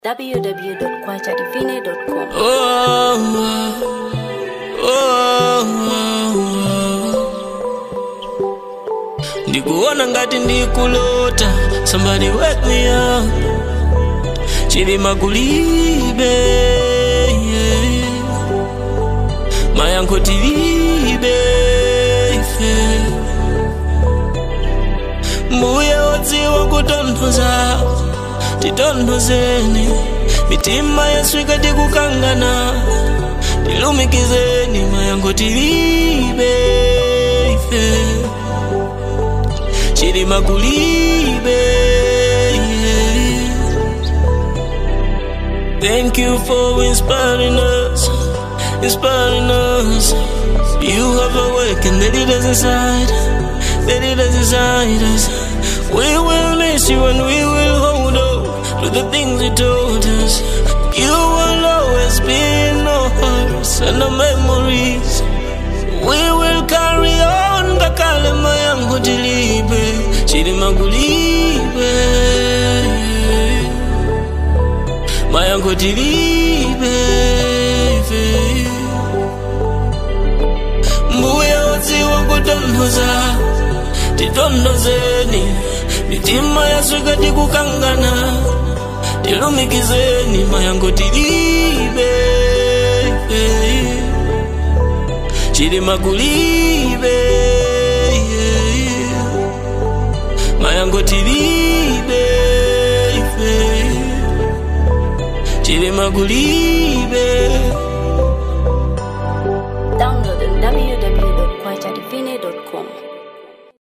www.kwachadivine.com. Oh, oh, oh, ndikuona ngati ndikulota somebody wake me up chilima kulibe yeah. mayankho tilibe ife mbuye wodziwa kutonthoza titonthozeni mitima yesu ikati kukangana tilumikizeni mayankho tilibe ife chilima kulibe yeah. Thank you for inspiring us, inspiring us. You have awakened the leaders inside, the leaders inside us. We will miss you and we will hold on to the things you told us. You will always be in our hearts and our memories. We will carry on kakale mayango tilibe, chilima kulibe. mayango tilibe ife. mbuya wodziwa kutonthoza titonthozeni mitima yaswika tikukangana tilumikizeni mayango tilibe ife. chilima kulibe yeah. mayango tilibe ife chilima kulibe Download on www